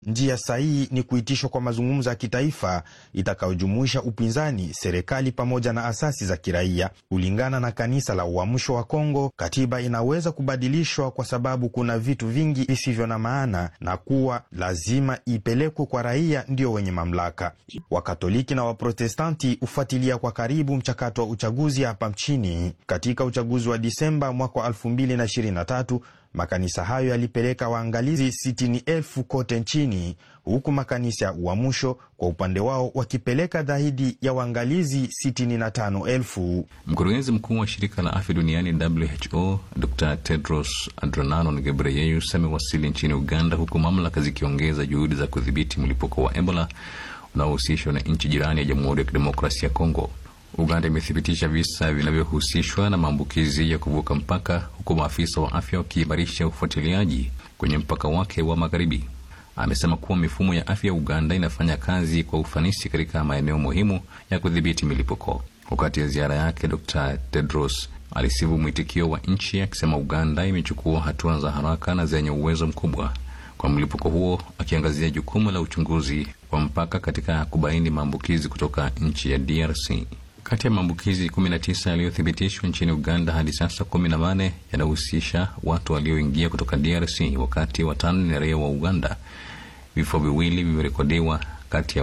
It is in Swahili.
njia sahihi ni kuitishwa kwa mazungumzo ya kitaifa itakayojumuisha upinzani, serikali pamoja na asasi za kiraia. Kulingana na kanisa la Uamsho wa Kongo, katiba inaweza kubadilishwa kwa sababu kuna vitu vingi visivyo na maana na kuwa lazima ipelekwe kwa raia ndio wenye mamlaka. Wakatoliki na Waprotestanti hufuatilia kwa karibu mchakato wa uchaguzi hapa nchini. Katika uchaguzi wa Disemba mwaka wa 2023 makanisa hayo yalipeleka waangalizi sitini elfu kote nchini, huku makanisa ya Uamsho kwa upande wao wakipeleka zaidi ya waangalizi sitini na tano elfu. Mkurugenzi mkuu wa shirika la afya duniani WHO Dr Tedros Adhanom Ghebreyesus amewasili nchini Uganda, huku mamlaka zikiongeza juhudi za kudhibiti mlipuko wa Ebola unaohusishwa na nchi jirani ya Jamhuri ya Kidemokrasia ya Kongo. Uganda imethibitisha visa vinavyohusishwa na maambukizi ya kuvuka mpaka, huku maafisa wa afya wakiimarisha ufuatiliaji kwenye mpaka wake wa magharibi. Amesema kuwa mifumo ya afya ya Uganda inafanya kazi kwa ufanisi katika maeneo muhimu ya kudhibiti milipuko. Wakati ya ziara yake, Dr Tedros alisifu mwitikio wa nchi akisema Uganda imechukua hatua za haraka na zenye uwezo mkubwa kwa mlipuko huo, akiangazia jukumu la uchunguzi wa mpaka katika kubaini maambukizi kutoka nchi ya DRC. Kati ya maambukizi 19 yaliyothibitishwa nchini Uganda hadi sasa, 18 yanahusisha watu walioingia kutoka DRC, wakati watano ni raia wa Uganda. Vifo viwili vimerekodiwa kati ya